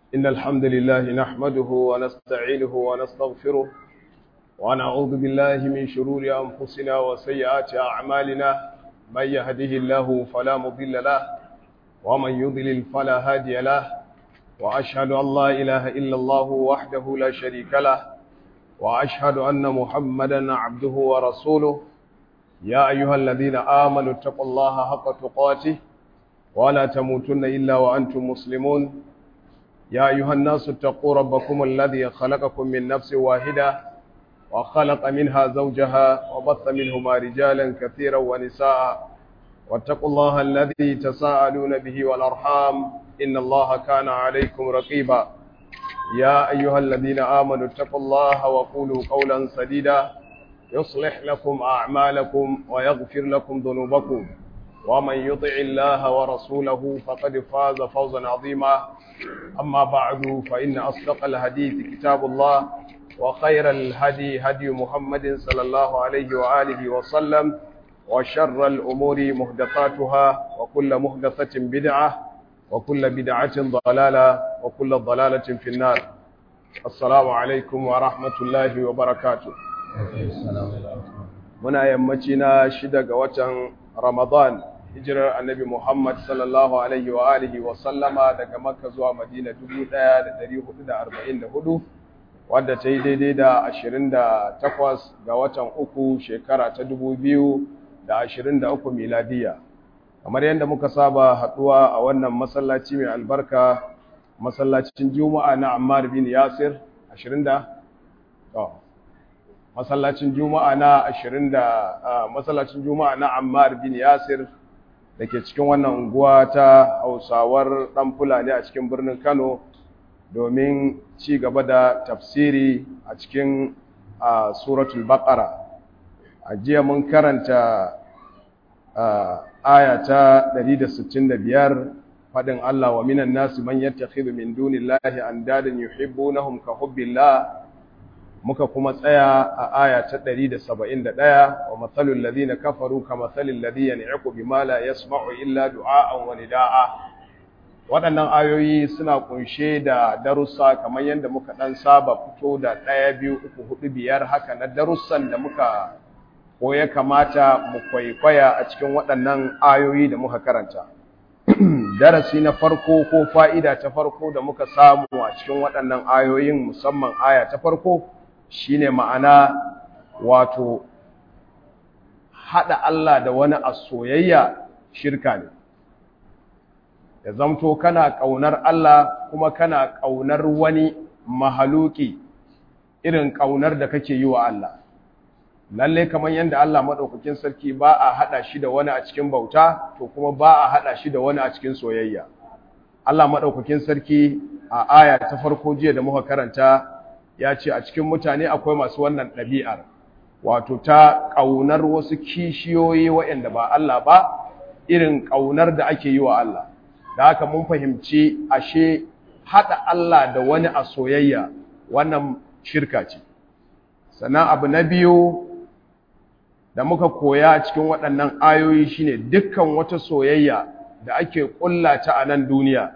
إن الحمد لله نحمده ونستعينه ونستغفره ونعوذ بالله من شرور أنفسنا وسيئات أعمالنا من يهده الله فلا مضل له ومن يضلل فلا هادي له وأشهد أن لا إله إلا الله وحده لا شريك له وأشهد أن محمدا عبده ورسوله يا أيها الذين آمنوا اتقوا الله حق تقاته ولا تموتن إلا وأنتم مسلمون يا أيها الناس اتقوا ربكم الذي خلقكم من نفس واحدة وخلق منها زوجها وبث منهما رجالا كثيرا ونساء واتقوا الله الذي تساءلون به والأرحام إن الله كان عليكم رقيبا يا أيها الذين آمنوا اتقوا الله وقولوا قولا سديدا يصلح لكم أعمالكم ويغفر لكم ذنوبكم ومن يطع الله ورسوله فقد فاز فوزا عظيما أما بعد فإن أصدق الحديث كتاب الله وخير الهدي هدي محمد صلى الله عليه وآله وسلم وشر الأمور مهدفاتها وكل مهدفة بدعة وكل بدعة ضلالة وكل ضلالة في النار السلام عليكم ورحمة الله وبركاته muna yammaci na shida ga watan Ramadan hijirar annabi Muhammad sallallahu alaihi wa alihi wa sallama daga Makka zuwa Madina 1444 wadda ta yi daidai da 28 ga watan uku shekara ta 2023 miladiya kamar yadda muka saba haduwa a wannan masallaci mai albarka masallacin Juma'a na Ammar bin Yasir 20 da masallacin juma'a na ashirin da masallacin juma'a na ammar bin yasir da ke cikin wannan unguwa ta hausawar ɗan fulani a cikin birnin kano domin ci gaba da tafsiri a cikin suratul baqara a jiya mun karanta aya ta 165 faɗin Allah wa minan nasu man yattakhidhu min dunillahi andadan yuhibbunahum ka hubbillah muka kuma tsaya a aya ta 171 wa matsalul ladina kafaru ka matsalul ladina ni'aku bima la yasma'u illa du'a'an wa nida'a waɗannan ayoyi suna kunshe da darussa kamar yadda muka dan saba fito da ɗaya biyu uku hudu biyar haka na darussan da muka ko ya kamata mu kwaikwaya a cikin waɗannan ayoyi da muka karanta darasi na farko ko fa'ida ta farko da muka samu a cikin waɗannan ayoyin musamman aya ta farko shine ma'ana wato haɗa Allah da wani a soyayya shirka ne ya zamto kana ƙaunar Allah kuma kana ƙaunar wani mahaluki irin ƙaunar da kake yi wa Allah lalle kamar yadda Allah maɗaukakin sarki ba a haɗa shi da wani a cikin bauta to kuma ba a haɗa shi da wani a cikin soyayya Allah maɗaukakin sarki a aya ta farko jiya da muka karanta ya ce a cikin mutane akwai masu wannan ɗabi'ar wato ta ƙaunar wasu kishiyoyi waɗanda ba Allah ba irin ƙaunar da ake yi wa Allah da haka mun fahimci ashe haɗa Allah da wani a soyayya wannan shirka ce sannan abu na biyu da muka koya cikin waɗannan ayoyi shine dukkan wata soyayya da ake ƙulla ta a nan duniya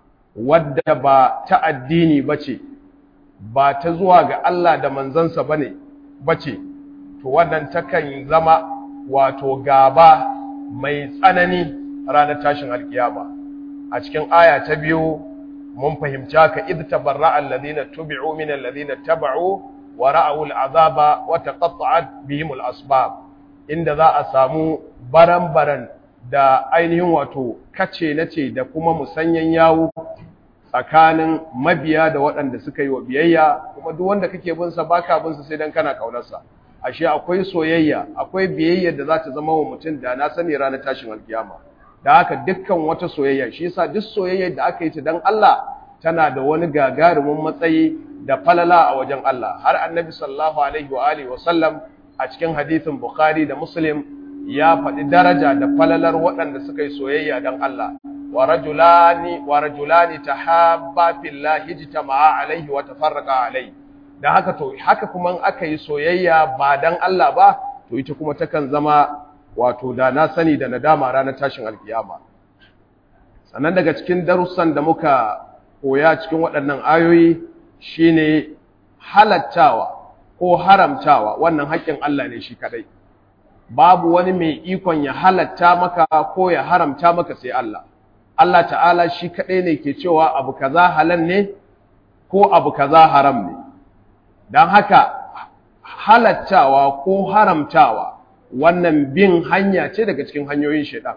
wadda ba ta addini ba ce ba ta zuwa ga Allah da manzansa bane bace to wannan takan zama wato gaba mai tsanani ranar tashin alkiyama a cikin aya ta biyu mun fahimci haka id tabarra'a alladhina tubi'u min alladhina taba'u wa ra'aw al'azaba wa taqatta'at bihim al'asbab inda za a samu baran-baran da ainihin wato kace nace da kuma musanyan yawo tsakanin mabiya da waɗanda suka yi wa biyayya kuma duk wanda kake bin sa baka bin sa sai dan kana kaunarsa ashe akwai soyayya akwai biyayya da za ta zama wa mutum da na sani ranar tashin alkiyama da haka dukkan wata soyayya shi yasa duk soyayya da aka yi ta dan Allah tana da wani gagarumin matsayi da falala a wajen Allah har annabi sallallahu alaihi wa alihi wa sallam a cikin hadisin bukhari da muslim ya faɗi daraja da falalar waɗanda suka yi soyayya dan Allah ورجلان ورجلان تحابا في الله اجتمعا عليه وتفرقا عليه dan haka to haka kuma aka yi soyayya ba dan Allah ba to ita kuma takan zama wato da na sani da nadama ranar tashin alkiyama sannan daga cikin darussan da muka koya cikin waɗannan ayoyi shine halattawa ko haramtawa wannan haƙƙin Allah ne shi kadai babu wani mai ikon ya halatta maka ko ya haramta maka sai Allah Allah ta'ala shi kadai ne ke cewa abu kaza halal ne ko abu kaza haram ne don haka halattawa ko haramtawa wannan bin hanya ce daga cikin hanyoyin shaidan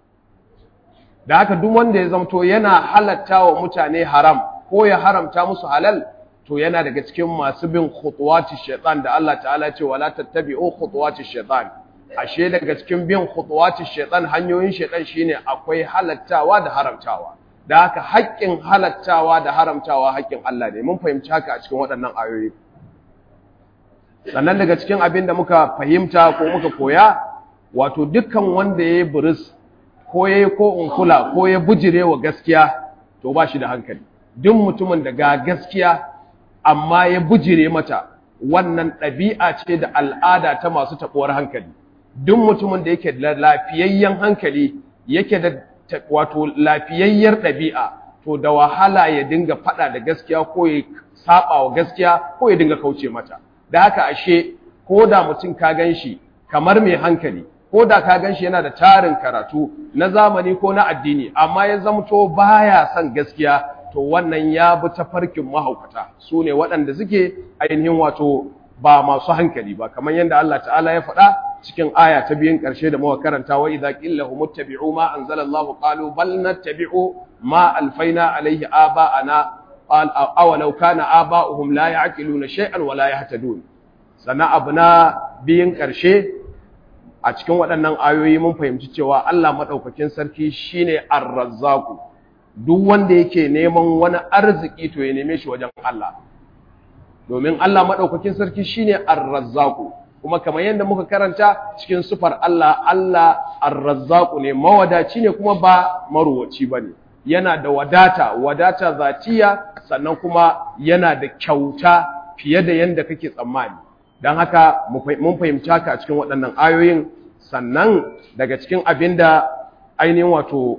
da haka duk wanda ya zamto yana halattawa mutane haram ko ya haramta musu halal to yana daga cikin masu bin khutuwati shaitan da Allah ta'ala ce wala tattabi'u khutuwati shaitan ashe daga cikin bin khutuwati shaitan hanyoyin shaitan shine akwai halattawa da haramtawa da haka haƙƙin halattawa da haramtawa haƙƙin Allah ne mun fahimci haka a cikin waɗannan ayoyi sannan daga cikin abin da muka fahimta ko muka koya wato dukkan wanda ya yi buris ko ya yi ko unkula ko ya bujire wa gaskiya to ba shi da hankali duk mutumin da ga gaskiya amma ya bujire mata wannan ɗabi'a ce da al'ada ta masu taɓuwar hankali duk mutumin da yake da lafiyayyen hankali yake da wato lafiyayyar ɗabi'a to da wahala ya dinga faɗa da gaskiya ko ya saba wa gaskiya ko ya dinga kauce mata da haka ashe ko da mutum ka gan shi kamar mai hankali ko da ka gan shi yana da tarin karatu na zamani ko na addini amma ya zamto baya son gaskiya to wannan ya bi tafarkin mahaukata su ne waɗanda suke ainihin wato ba masu hankali ba kamar yadda Allah ta'ala ya faɗa cikin aya ta biyun ƙarshe da muka karanta wa idza qila hum ittabi'u ma anzalallahu qalu bal nattabi'u ma alfaina alayhi aba'ana qal awalau kana aba'uhum la ya'qiluna shay'an wa la yahtadun sana abuna biyun ƙarshe a cikin waɗannan ayoyi mun fahimci cewa Allah madaukakin sarki shine ar-razzaq duk wanda yake neman wani arziki to ya neme shi wajen Allah domin Allah madaukakin sarki shine ar-razzaq kuma kamar yadda muka karanta cikin sufar Allah Allah ar-razzaq ne mawadaci ne kuma ba maruwaci bane yana da wadata wadata zatiya sannan kuma yana da kyauta fiye da yadda kake tsammani don haka mun fahimci haka a cikin waɗannan ayoyin sannan daga cikin abin da ainihin wato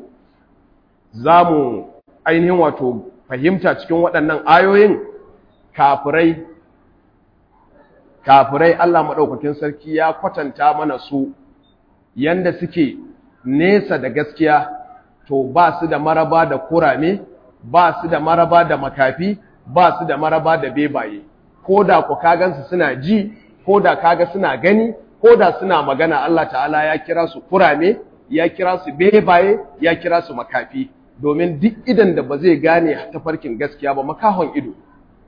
za mu ainihin wato fahimta cikin waɗannan ayoyin kafirai kafirai Allah maɗaukakin sarki ya kwatanta mana su yanda suke nesa da gaskiya to ba su da maraba da kurame ba su da maraba da makafi ba su da maraba da bebaye ko da ku kagansu suna ji ko da kaga suna gani ko da suna magana Allah ta'ala ya kira su kurame ya kira su bebaye ya kira su makafi domin duk idan da ba zai gane tafarkin gaskiya ba makahon ido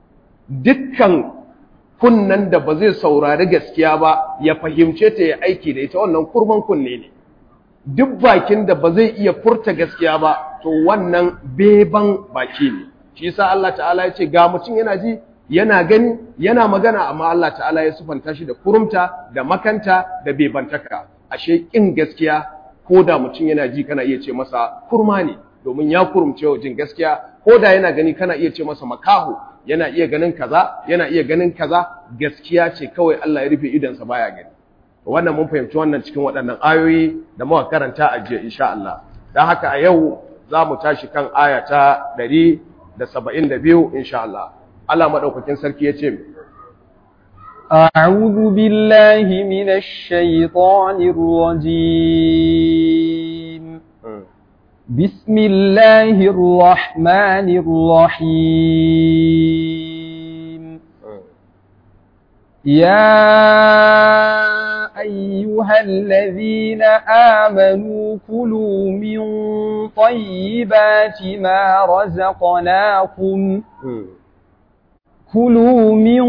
dukkan kunnan da ba zai saurari gaskiya ba ya fahimce ta ya aiki da ita wannan kurman kunne ne duk bakin da ba zai iya furta gaskiya ba to wannan beban baki ne shi yasa Allah ta'ala ya ce ga mutum yana ji yana gani yana magana amma Allah ta'ala ya sufanta shi da kurumta da makanta da bebantaka ashe kin gaskiya ko da mutum yana ji kana iya ce masa kurma ne domin ya kurumce wa jin gaskiya ko da yana gani kana iya ce masa makaho yana iya ganin kaza yana iya ganin kaza gaskiya ce kawai Allah ya rufe idansa baya gani wannan mun fahimci wannan cikin waɗannan ayoyi da muka karanta a jiya insha Allah dan haka a yau za mu tashi kan aya ta 172 insha Allah Allah madaukakin sarki ya ce أعوذ بالله من الشيطان الرجيم بسم الله الرحمن الرحيم يا أيها الذين آمنوا كلوا من طيبات ما رزقناكم كلوا من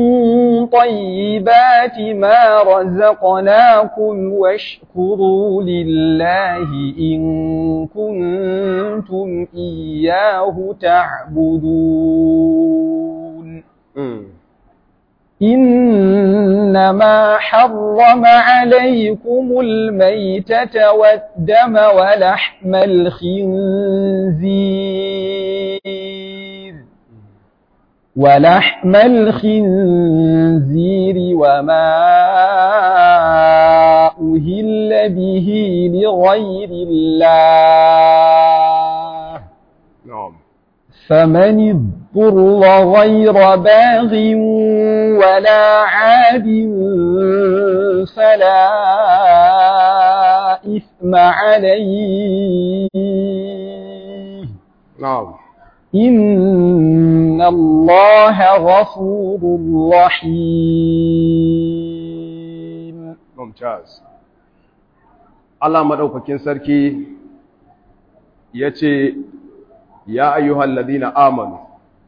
طيبات ما رزقناكم واشكروا لله إن كنتم إياه تعبدون إنما حرم عليكم الميتة والدم ولحم الخنزير ولحم الخنزير وما أهل به لغير الله نعم فمن اضطر غير باغ ولا عاد فلا إثم عليه na'am إن الله غفور رحيم mumtaz Allah madaukakin sarki yace ya ayyuhal ladina amanu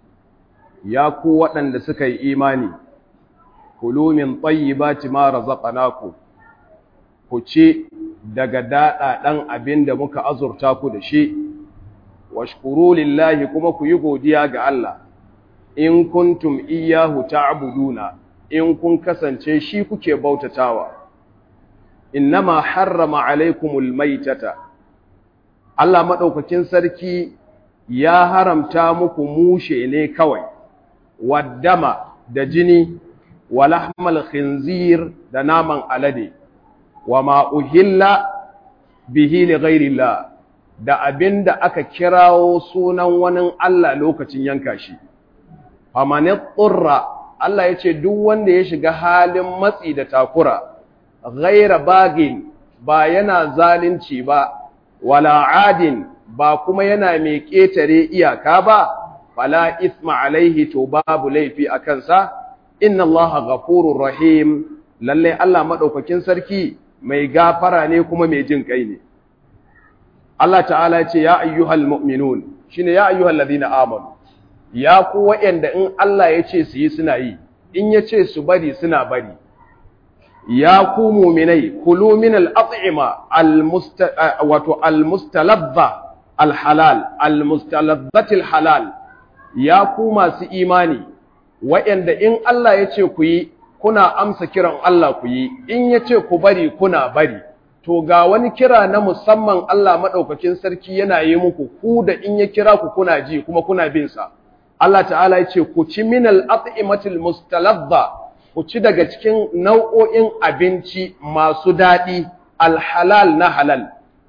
ya ku waɗanda suka yi imani kulu min tayyibati ma razaqnakum ku ci daga daɗaɗan abin da muka azurta ku da shi washkuru lillahi kuma ku yi godiya ga Allah in kuntum iyyahu ta'buduna in kun kasance shi kuke bautatawa innama harrama alaikumul maitata Allah madaukakin sarki ya haramta muku mushe ne kawai waddama da jini walahmal khinzir da naman alade wama uhilla bihi li ghairillah da abinda aka kirawo sunan wani Allah lokacin yanka shi famanit turra Allah yace duk wanda ya shiga halin matsi da takura ghaira bagin ba yana zalunci ba wala adin ba kuma yana mai ƙetare iyaka ba fala isma alaihi to babu laifi a kansa inna allaha ghafurur rahim lalle Allah madaukakin sarki mai gafara ne kuma mai jin kai ne Allah ta'ala ya ce ya ayyuhal mu'minun shine ya ayyuhal ladina amanu ya ku wa'anda in Allah ya ce su yi suna yi in ya ce su bari suna bari ya ku muminai kulu min al'at'ima wato al-mustalabba al-halal al-mustalabbatil halal ya ku masu imani wa'yanda in Allah ya ce ku yi kuna amsa kiran Allah ku yi in ya ce ku bari kuna bari to ga wani kira na musamman Allah maɗaukakin sarki yana yi muku ku da in ya kira ku kuna ji kuma kuna bin sa Allah ta'ala ya ce ku ci min al-at'imatil mustalabba ku ci daga cikin nau'o'in abinci masu daɗi alhalal na halal.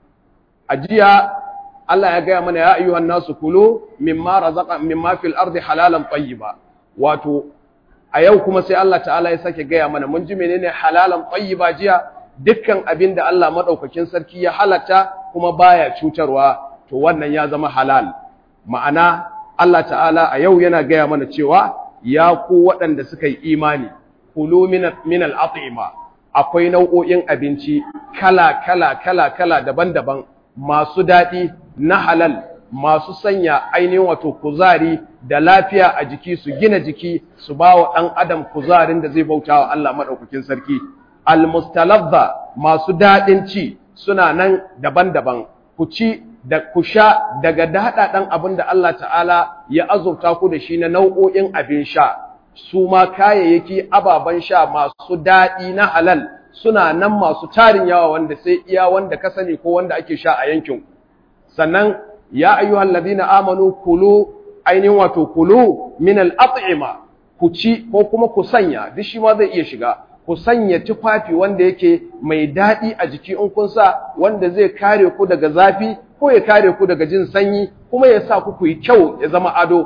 A jiya Allah ya gaya mana ya ayyuhan nasu kulu mimma razaqa mimma fil ardi halalan tayyiba wato a yau kuma sai Allah ta'ala ya sake gaya mana mun ji menene halalan tayyiba jiya dukkan abin da Allah madaukakin sarki ya halatta kuma baya cutarwa to wannan ya zama halal ma'ana Allah ta'ala a yau yana gaya mana cewa ya ku waɗanda suka yi imani kulu min al'at'ima akwai nau'o'in abinci kala kala kala kala daban-daban masu daɗi na halal masu sanya ainihin wato kuzari da lafiya a jiki su gina jiki su ba wa ɗan adam kuzarin da zai bauta wa Allah maɗaukakin sarki almustalabba masu daɗin ci suna nan daban-daban ku ci da ku sha daga daɗaɗen abin da Allah ta'ala ya azurta ku da shi na nau'o'in abin sha su ma kayayyaki ababen sha masu daɗi na halal suna nan masu tarin yawa wanda sai iya wanda ka sani ko wanda ake sha a yankin sannan ya ayyuhal ladina amanu kulu ainihin wato kulu min al-at'ima ku ci ko kuma ku sanya duk shi ma zai iya shiga ku sanya tufafi wanda yake mai daɗi a jiki in kun sa wanda zai kare ku daga zafi ko ya kare ku daga jin sanyi kuma ya sa ku ku yi kyau ya zama ado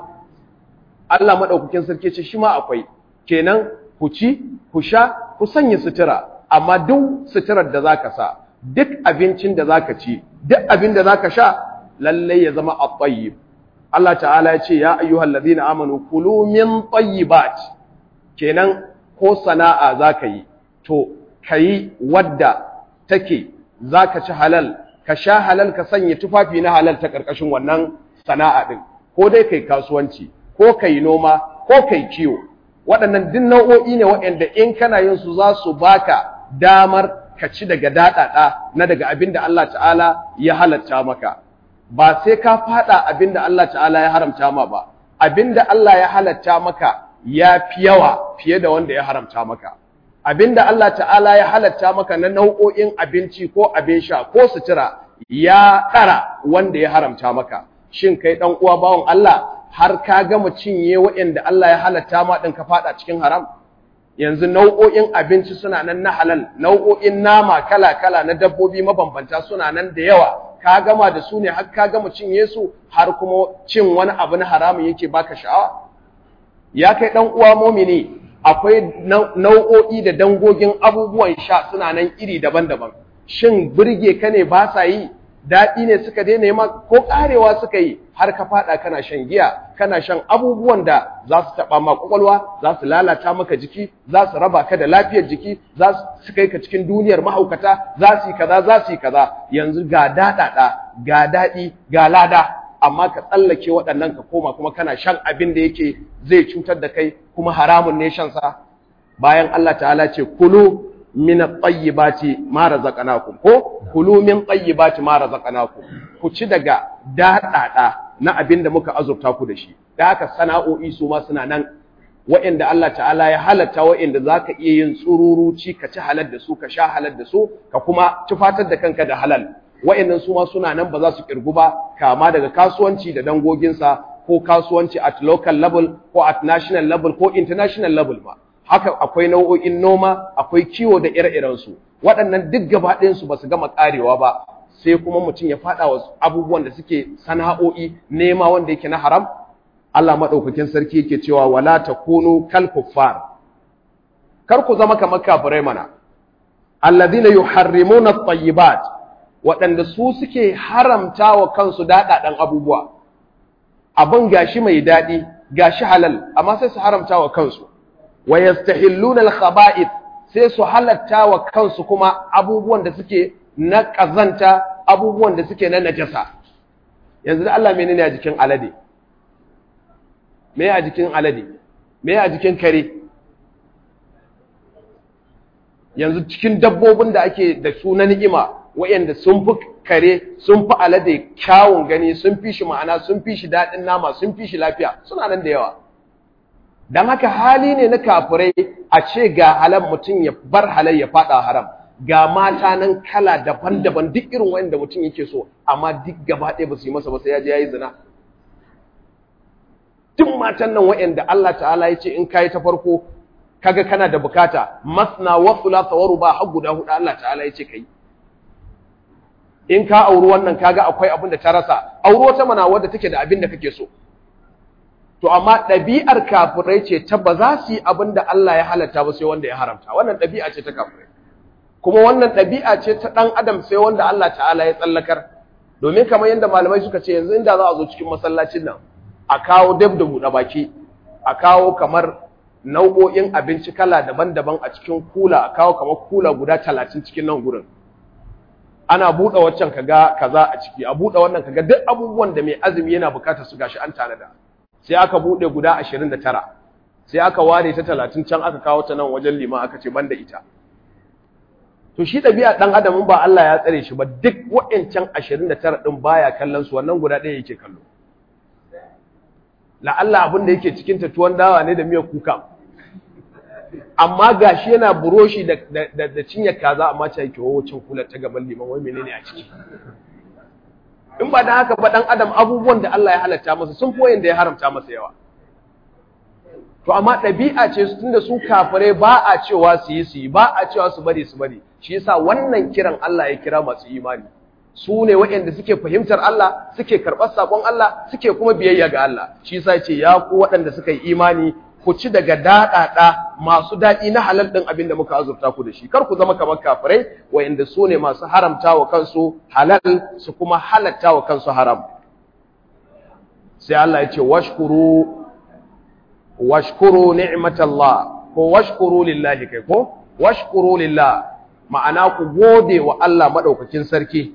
Allah maɗaukakin sarki ce shi ma akwai kenan ku ci ku sha ku sanya sutura amma duk suturar da zaka sa duk abincin da zaka ci duk abin da zaka sha lalle ya zama at-tayyib Allah ta'ala ya ce ya ayyuhal ladina amanu kulu min tayyibat kenan ko sana'a zaka yi to kayi wadda take zaka ci halal ka sha halal ka sanya tufafi na halal ta karkashin wannan sana'a din ko dai kai kasuwanci ko kai noma ko kai kiwo waɗannan duk nau'o'i ne waɗanda in kana yin su za su baka damar ka ci daga daɗaɗa na daga abin da Allah ta'ala ya halatta maka ba sai ka faɗa abin da Allah ta'ala ya haramta ma ba abin da Allah ya halatta maka ya fi yawa fiye da wanda ya haramta maka abin da Allah ta'ala ya halatta maka na nau'o'in abinci ko abin sha ko sutura ya ɗara wanda ya haramta maka shin kai ɗan uwa bawan Allah har ka gama cinye waɗanda Allah ya halatta ma ɗin ka faɗa cikin haram yanzu nau'o'in abinci suna nan na halal nau'o'in nama kala-kala na dabbobi mabambanta suna nan da yawa ka gama da su ne har ka gama cinye su har kuma cin wani abu na haramun yake baka sha'awa ya kai dan uwa mumini akwai nau'o'i da dangogin abubuwan sha suna nan iri daban-daban shin burge ka ne ba sa yi daɗi ne suka daina ma ko ƙarewa suka yi har ka faɗa kana shan giya kana shan abubuwan da za su taɓa ma ƙwaƙwalwa za su lalata maka jiki za su raba ka da lafiyar jiki za su kai ka cikin duniyar mahaukata za su yi kaza za su yi kaza yanzu ga daɗaɗa ga daɗi ga lada amma ka tsallake waɗannan ka koma kuma kana shan abin da yake zai cutar da kai kuma haramun ne shan sa bayan Allah ta'ala ce kulu min at-tayyibati ma razaqnakum ko kulu min tayyibati ma razaqnakum ku ci daga dadada na abin da muka azurta ku da shi da haka sana'o'i su ma suna nan wa'inda Allah ta'ala ya halatta wa'inda zaka iya yin tsururuci ka ci halal da su ka sha halal da su ka kuma tufatar da kanka da halal wa'annan su ma suna nan ba za su kirgu ba kama daga kasuwanci da dangoginsa ko kasuwanci at local level ko at national level ko international level ba haka akwai nau'o'in noma akwai kiwo da ire-irensu waɗannan duk gaba ɗayansu ba su gama ƙarewa ba sai kuma mutum ya faɗa wa abubuwan da suke sana'o'i nema wanda yake na haram Allah maɗaukakin sarki yake cewa wala takunu kal kuffar kar ku zama kamar kafirai mana alladhina yuharrimuna at-tayyibat waɗanda su suke haramta wa kansu daɗaɗan abubuwa abin gashi mai daɗi gashi halal amma sai su haramta wa kansu wa yastahilluna al-khaba'ith sai su halatta wa kansu kuma abubuwan da suke na ƙazanta abubuwan da suke na najasa yanzu da Allah menene a jikin alade me a jikin alade me a jikin kare yanzu cikin dabbobin da ake da su na ni'ima wayanda sun fi kare sun fi alade kyawun gani sun fi shi ma'ana sun fi shi daɗin nama sun fi shi lafiya suna nan da yawa don haka hali ne na kafirai a ce ga halal mutum ya bar halal ya faɗa haram ga mata nan kala daban-daban duk irin wanda mutum yake so amma duk gaba ɗaya ba su yi masa ba sai ya je ya yi zina duk matan nan wa'anda Allah ta'ala ya ce in kayi ta farko kaga kana da bukata masna wa thulatha wa ruba har guda hudu Allah ta'ala ya ce kai in ka auri wannan kaga akwai abin da ta rasa auri wata mana wadda take da abin da kake so to amma ɗabi'ar kafirai ce ta ba za su yi abin da Allah ya halatta ba sai wanda ya haramta wannan ɗabi'a ce ta kafirai kuma wannan ɗabi'a ce ta ɗan adam sai wanda Allah ta'ala ya tsallakar domin kamar yadda malamai suka ce yanzu inda za a zo cikin masallacin nan a kawo dab da buɗe baki a kawo kamar nau'o'in abinci kala daban-daban a cikin kula a kawo kamar kula guda talatin cikin nan gurin ana buɗe waccan kaga kaza a ciki a buɗe wannan kaga duk abubuwan da mai azumi yana bukatar su gashi an tanada sai aka buɗe guda 29 sai aka ware ta 30 can aka kawo ta nan wajen liman aka ce banda ita to shi ɗabi'a ɗan adamin ba Allah ya tsare shi ba duk wa'ancan 29 ɗin baya kallon su wannan guda ɗaya yake kallo la'alla abin da yake cikin ta tuwon dawa ne da miyar kuka amma gashi yana buroshi da da da cinye kaza amma ta yake wacin kula ta gaban liman wai menene a ciki in ba dan haka ba dan adam abubuwan da Allah ya halatta masa sun fi wayanda ya haramta masa yawa to amma ɗabi'a ce tunda su kafirai ba a cewa su yi su yi ba a cewa su bari su bari shi yasa wannan kiran Allah ya kira masu imani su ne waɗanda suke fahimtar Allah suke karɓar saƙon Allah suke kuma biyayya ga Allah shi yasa ce ya ku waɗanda suka yi imani ku ci daga daɗaɗa masu daɗi na halal ɗin abin da muka azurta ku da shi kar ku zama kamar kafirai waɗanda su ne masu haramta wa kansu halal su kuma halatta wa kansu haram sai Allah ya ce washkuru washkuru ni'matallah ko washkuru lillahi kai ko washkuru lillah ma'ana ku gode wa Allah madaukakin sarki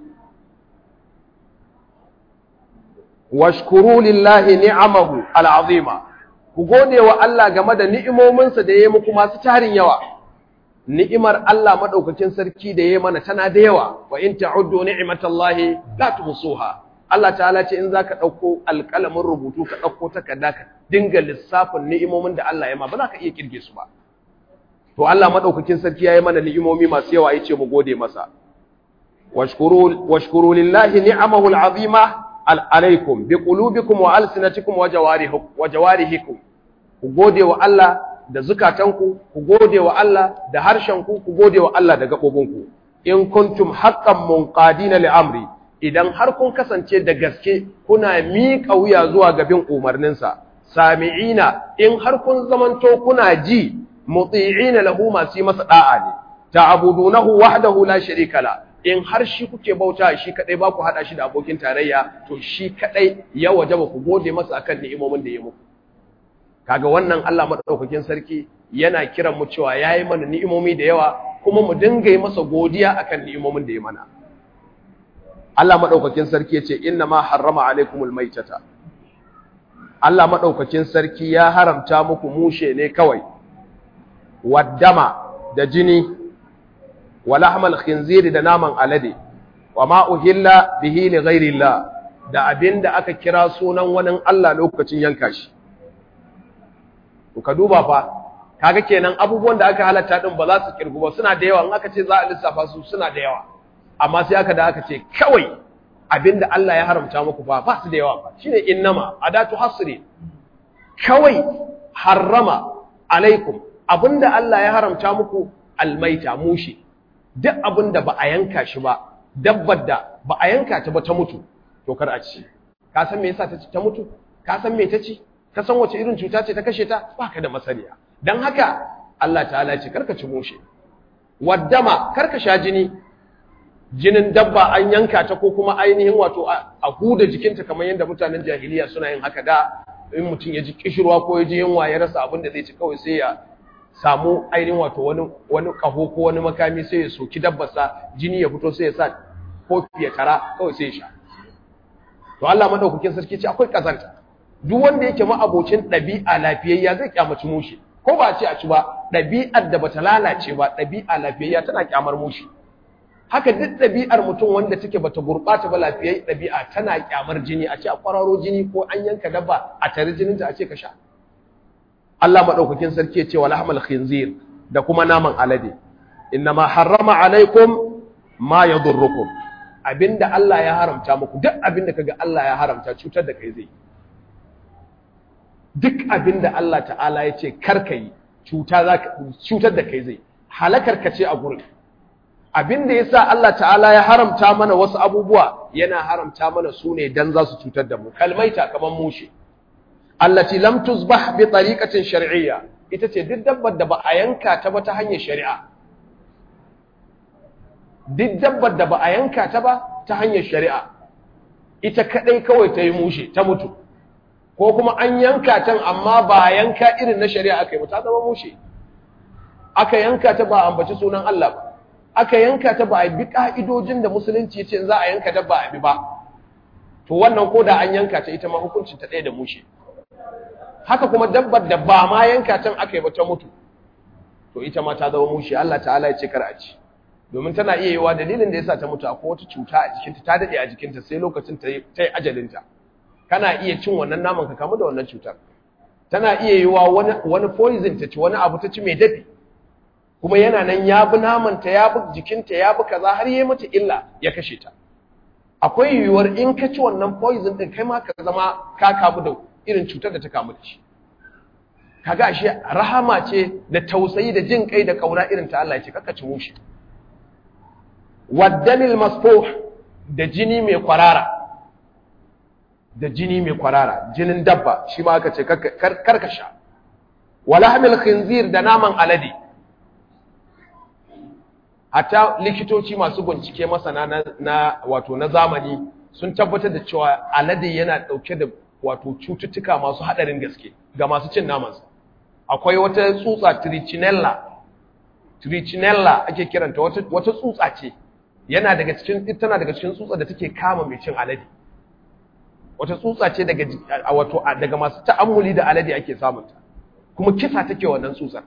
washkuru lillahi ni'amahu al'azima ku gode wa Allah game da ni'imominsa da ya yi muku masu tarin yawa ni'imar Allah madaukakin sarki da ya yi mana tana da yawa wa in ta'uddu ni'matallahi la tuhsuha Allah ta'ala ce in zaka dauko alƙalamin rubutu ka dauko takarda ka dinga lissafin ni'imomin da Allah ya ma ba za ka iya kirge su ba to Allah madaukakin sarki ya yi mana ni'imomi masu yawa yace mu gode masa washkuru washkuru lillahi ni'amahu al'azima alaikum bi qulubikum wa alsinatikum wa jawarihikum wa jawarihikum ku gode wa Allah da zukatanku ku gode wa Allah da harshenku ku gode wa Allah da gabobinku in kuntum haqqan munqadina li amri idan har kun kasance da gaske kuna miƙa wuya zuwa gabin umarninsa sami'ina in har kun zamanto kuna ji muti'ina lahu masu yi masa da'a ne ta'budunahu wahdahu la sharika la in har shi kuke bauta shi kadai ba ku hada shi da abokin tarayya to shi kadai ya wajaba ku gode masa akan ni'imomin da ya muku kaga wannan Allah madaukakin sarki yana kiran mu cewa yayi mana ni'imomi da yawa kuma mu dinga yi masa godiya akan ni'imomin da ya mana Allah madaukakin sarki yace inna ma harrama alaikumul maitata Allah madaukakin sarki ya haramta muku mushe ne kawai waddama da jini wa lahmal khinziri da naman alade wa ma uhilla bihi li ghairillah da abinda aka kira sunan wani Allah lokacin yanka shi to ka duba fa kaga kenan abubuwan da aka halatta din ba za su kirgu ba suna da yawa in aka ce za a lissafa su suna da yawa amma sai aka da aka ce kawai abinda Allah ya haramta muku ba ba su da yawa ba shine innama adatu hasri kawai harrama alaikum abinda Allah ya haramta muku almaita mushi duk abinda ba a yanka shi ba dabbar da ba a yanka ta ba ta mutu to kar a ci ka san me yasa ta ta mutu ka san me ta ci ka san wace irin cuta ce ta kashe ta baka da masaniya dan haka Allah ta'ala ce karka ci mushe waddama karka sha jini jinin dabba an yanka ta ko kuma ainihin wato a huda jikinta kamar yadda mutanen jahiliya suna yin haka da in mutum ya ji kishirwa ko ya ji yunwa ya rasa abin da zai ci kawai sai ya samu ainihin wato wani wani kaho ko wani makami sai ya soki dabbarsa jini ya fito sai ya sa kofi ya tara kawai sai ya sha to Allah madaukakin sarki ce akwai kazanta duk wanda yake ma'abocin ɗabi'a lafiyayya zai kyamaci mushi ko ba a ce a ci ba ɗabi'ar da bata lalace ba ɗabi'a lafiyayya tana kyamar mushi haka duk ɗabi'ar mutum wanda take bata gurɓata ba lafiyayya ɗabi'a tana kyamar jini a ce a kwararo jini ko an yanka dabba a tare jininta a ce ka sha Allah madaukakin sarki ya ce wal ahmal khinzir da kuma naman alade innama harrama alaikum ma yadurrukum abinda Allah ya haramta muku duk abinda kaga Allah ya haramta cutar da kai zai duk abinda Allah ta'ala ya ce karka yi cutar da kai zai halakar ka ce a gurin abinda ya sa Allah ta'ala ya haramta mana wasu abubuwa yana haramta mana su ne don za su cutar da mu kalmaita kamar mushe allati lam tuzbah bi tariqatin shar'iyya ita ce duk dabbar da ba a yanka ta ba ta hanyar shari'a duk dabbar da ba a yanka ta ba ta hanyar shari'a ita kadai kawai ta yi mushe ta mutu ko kuma an yanka ta amma ba yanka irin na shari'a aka yi ta zama mushe aka yanka ta ba ambaci sunan Allah ba aka yanka ta ba a bi ka'idojin da musulunci ya ce za a yanka dabba a bi ba to wannan ko da an yanka ta ita ma hukuncin ta ɗaya da mushe haka kuma dabbar da ba ma yanka can aka yi ba ta mutu to ita ma ta zama mushe Allah ta'ala ya ce kar a ci domin tana iya yiwa dalilin da yasa ta mutu akwai wata cuta a jikinta ta dade a jikinta sai lokacin ta yi ajalinta kana iya cin wannan naman ka kamu da wannan cutar tana iya yiwa wani wani poison ta ci wani abu ta ci mai dafi kuma yana nan ya bi naman ta ya bi jikinta ya bi kaza har yayi mata illa ya kashe ta akwai yiwuwar in ka ci wannan poison din kai ma ka zama ka kamu da irin cutar da ta kamu da shi kaga ashe rahama ce da tausayi da jin kai da kauna irin ta Allah ya ce kaka ci mushi waddamil masfuh da jini mai kwarara da jini mai kwarara jinin dabba shi ma aka ce karkasha walahmil khinzir da naman alade hatta likitoci masu bincike masana na, na wato na zamani sun tabbatar da cewa alade yana dauke da wato cututtuka masu hadarin gaske ga masu cin namansa akwai wata tsutsa trichinella trichinella ake kiranta wata, wata tsutsa ce yana daga cikin tana daga cikin tsutsa da take kama mai cin alade wata tsutsa ce daga wato daga masu ta'ammuli da alade ake samun ta kuma kisa take wannan tsutsar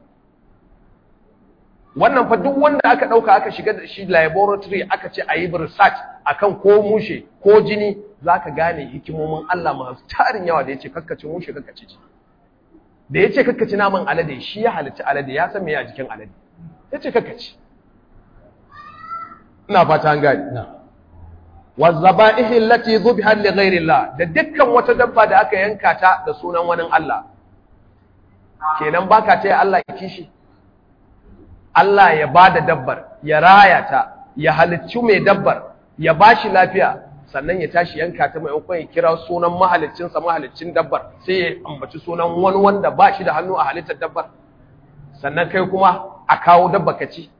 wannan fa duk wanda aka dauka aka shiga da shi laboratory aka ce a yi research akan ko mushe ko jini zaka gane hikimomin Allah masu tarin yawa da yace kakkace mushe kakkace ci da yace kakkace naman alade shi ya halitta alade ya san me a jikin alade yace kakkace ina fata an gane wazzaba'ihi allati dhubiha li ghayri Allah da dukkan wata dabba da aka yanka ta da sunan wani Allah kenan baka taya Allah kishi Allah ya bada dabbar ya raya ta ya halicci mai dabbar ya bashi lafiya sannan ya tashi yanka ta maimakon ya kira sunan mahaliccinsa mahaliccin dabbar sai ya ambaci sunan wani wanda ba shi da hannu a halittar dabbar sannan kai kuma a kawo dabba ka ci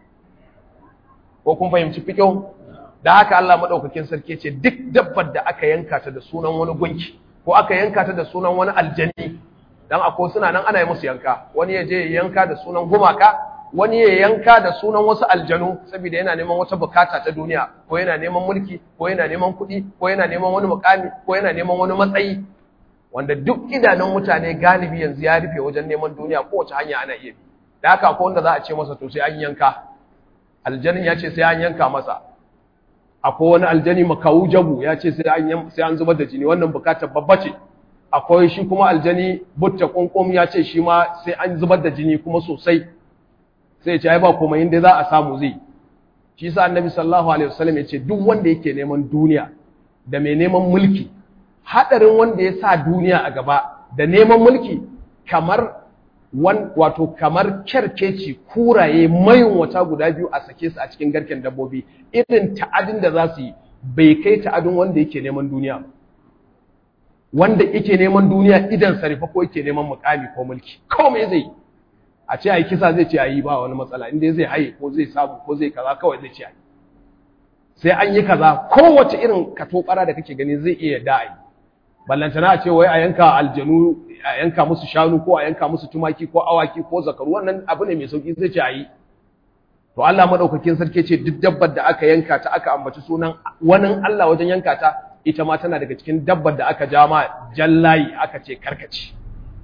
ko kun fahimci fikin da haka Allah madaukakin sarki ce duk dabbar da aka yanka ta da sunan wani gunki ko aka yanka ta da sunan wani aljani dan akwai suna nan ana yi musu yanka wani ya je ya yanka da sunan gumaka wani ya yanka da sunan wasu aljanu saboda yana neman wata bukata ta duniya ko yana neman mulki ko yana neman kuɗi ko yana neman wani mukami ko yana neman wani matsayi wanda duk idanun mutane galibi yanzu ya rufe wajen neman duniya kowace hanya ana iya bi da haka akwai wanda za a ce masa to sai an yanka aljanin ya ce sai an yanka masa akwai wani aljani makawu jabu ya ce sai an sai an zubar da jini wannan bukatar babba ce akwai shi kuma aljani butta kunkum ya ce shi ma sai an zubar da jini kuma sosai sai ce ai ba komai inda za a samu zai shi sa annabi sallallahu alaihi wasallam ya ce duk wanda yake neman duniya da mai neman mulki hadarin wanda ya sa duniya a gaba da neman mulki kamar wan wato kamar kerkeci kuraye mayun wata guda biyu a sake su a cikin garken dabbobi irin ta'adin da za su yi bai kai ta'adin wanda yake neman duniya wanda yake neman duniya idan sarifa ko yake neman mukami ko mulki kawai zai yi a ce a yi kisa zai ce a yi ba wani matsala inda zai haye ko zai samu ko zai kaza kawai zai ce a yi sai an yi kaza kowace irin katobara da kake gani zai iya da a yi ballantana a ce wai a yanka aljanu a yanka musu shanu ko a yanka musu tumaki ko awaki ko zakaru wannan abu ne mai sauki zai ce a yi to Allah madaukakin sarki ce duk dabbar da aka yanka ta aka ambaci sunan wani Allah wajen yanka ta ita ma tana daga cikin dabbar da aka jama jallayi aka ce karkace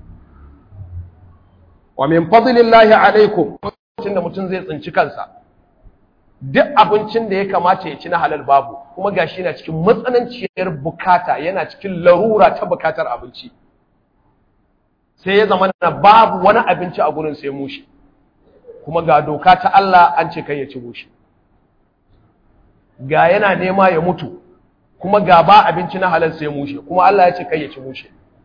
wa min fadlillahi alaikum lokacin da mutum zai tsinci kansa duk abincin da ya kamata ya ci na halal babu kuma gashi yana cikin matsananciyar bukata yana cikin larura ta bukatar abinci sai ya zama na babu wani abinci a gurin sai mushi kuma ga doka ta Allah an ce kai ya ci mushi ga yana nema ya mutu kuma ga ba abinci na halal sai mushi kuma Allah ya ce kai ya ci mushi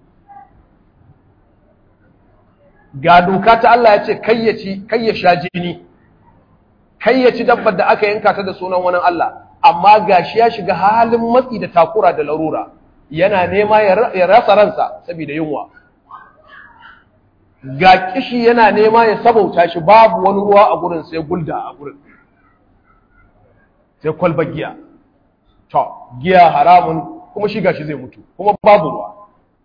ga doka ta Allah ya ce kai ya ci kai ya sha jini kai ya ci dabbar da aka yanka ta da sunan wani Allah amma gashi ya shiga halin matsi da takura da larura yana nema ya rasa ransa saboda yunwa ga kishi yana nema ya sabauta shi babu wani ruwa a gurin sai gulda a gurin sai kwalba giya to giya haramun kuma shi gashi zai mutu kuma babu ruwa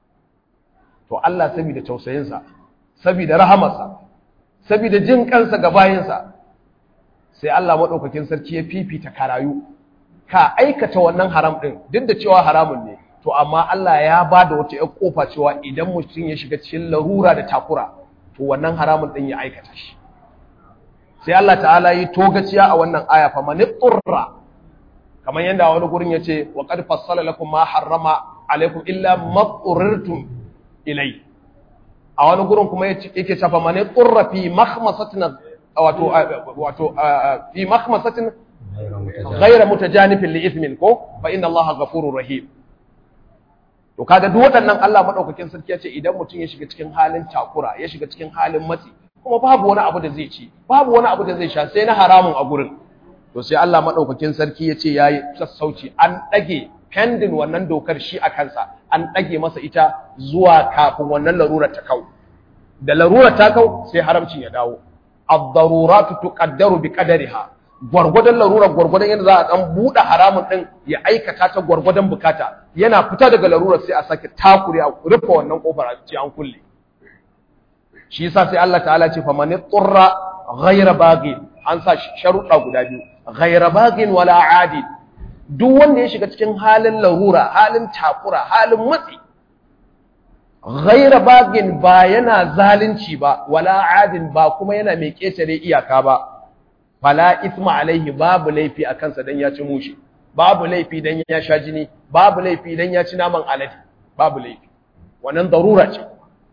to Allah saboda tausayinsa saboda rahamarsa saboda jin kansa ga bayinsa sai Allah maɗaukakin sarki ya fifita karayu ka aikata wannan haram ɗin duk da cewa haramun ne to amma Allah ya ba da wata ‘yan ƙofa cewa idan mutum ya shiga cikin larura da takura to wannan haramun ɗin ya aikata shi sai Allah ta'ala yi togaciya a wannan aya fa mani tsurra kamar yadda wani gurin ya ce wa qad fassala lakum ma harrama alaikum illa ma tsurrirtum ilai a wani gurin kuma yake cewa mani tsurra fi makhmasatin wato wato fi makhmasatin ghayra mutajanifin li ithmin ko fa inna allaha ghafurur rahim to kaga duk waɗannan Allah madaukakin sarki ya ce idan mutum ya shiga cikin halin takura ya shiga cikin halin matsi kuma babu wani abu da zai ci babu wani abu da zai sha sai na haramun a gurin to sai Allah madaukakin sarki ya ce yayi sassauci an dage pending wannan dokar shi a kansa an dage masa ita zuwa kafin wannan larurar ta kau da larurar ta kau sai haramcin ya dawo ad-daruratu tuqaddaru bi qadariha gwargwadon larurar gwargwadon yadda za a dan buɗe haramun ɗin ya aikata ta gwargwadon bukata yana fita daga larurar sai a sake takure a rufe wannan kofar a ce an kulle shi yasa sai Allah ta'ala ce fa man turra ghayra baghin an sa sharuɗa guda biyu ghayra baghin wala adi duk wanda ya shiga cikin halin larura halin takura halin matsi ghayra baghin ba yana zalunci ba wala adin ba kuma yana mai ketare iyaka ba fala isma alaihi babu laifi a kansa dan ya ci mushi babu laifi dan ya sha jini babu laifi dan ya ci naman alade babu laifi wannan darura ce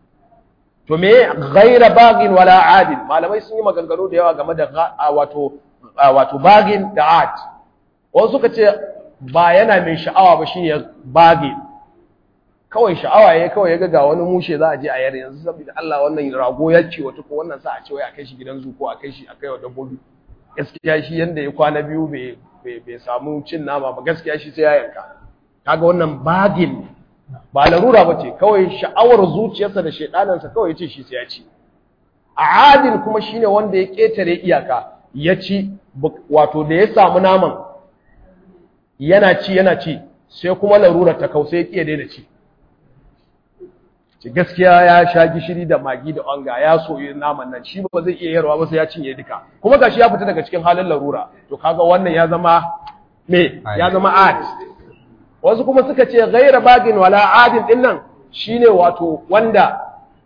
to me ghaira bagin wala adil malamai sun yi maganganu da yawa game da wato wato bagin da ad wasu suka ce ba yana mai sha'awa ba shine bagin kawai sha'awa yayi kawai yaga ga wani mushe za a je a yar yanzu saboda Allah wannan rago ya ce wato ko wannan sa a ce wai a kai shi gidan zu ko a kai shi a kai wa dabbobi gaskiya shi yanda ya kwana biyu bai samu cin nama ba gaskiya shi sai ya yanka kaga wannan bagin ba larura ba ce kawai sha'awar zuciyarsa da shaidanansa kawai ce shi sai ya ci a adin kuma shine wanda ya ketare iyaka ya ci wato da ya samu naman yana ci yana ci sai kuma larura ta kau sai ya kiya daina ci ci gaskiya ya sha gishiri da magi da wanga ya soyi naman nan shi ba zai iya yarwa ba sai ya cinye duka kuma gashi ya fita daga cikin halin larura to kaga wannan ya zama me ya zama ad wasu kuma suka ce ghaira bagin wala adin din nan shine wato wanda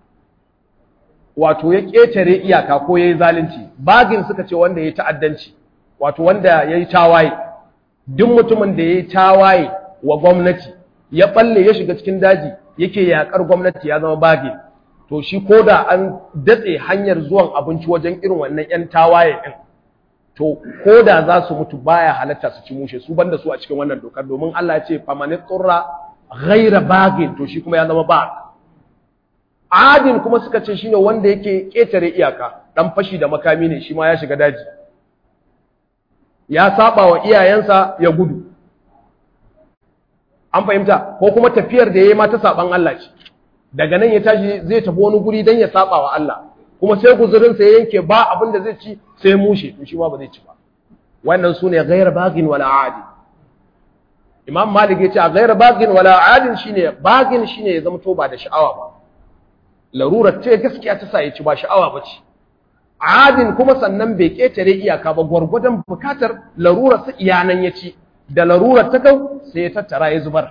wato ya ketare iyaka ko yayi zalunci bagin suka ce wanda yayi ta'addanci wato wanda yayi tawaye duk mutumin da yayi tawaye wa gwamnati ya balle ya shiga cikin daji yake yakar gwamnati ya zama bagin to shi koda an datse hanyar zuwan abinci wajen irin wannan yan tawaye din to ko da za su mutu baya halatta su ci mushe su banda su a cikin wannan dokar domin Allah ya ce famani tsurra ghaira bagin to shi kuma ya zama bag adin kuma suka ce shine wanda yake ketare iyaka dan fashi da makami ne shi ma ya shiga daji ya saba wa iyayensa ya gudu an fahimta ko kuma tafiyar da yayi ma ta saban Allah ce daga nan ya tashi zai tafi wani guri dan ya saba wa Allah kuma sai guzurinsa ya yanke ba abin da zai ci sai mushe to shi ma ba zai ci ba wannan sune ghayr bagin wala adi imam malik yace a ghayr bagin wala adin shine bagin shine ya zama to ba da sha'awa ba larurar ce gaskiya ta sa ya ci ba sha'awa ba ce adin kuma sannan bai ketare iyaka ba gwargwadon bukatar larurar sa iyanan ya ci da larurar ta kau sai ya tattara ya zubar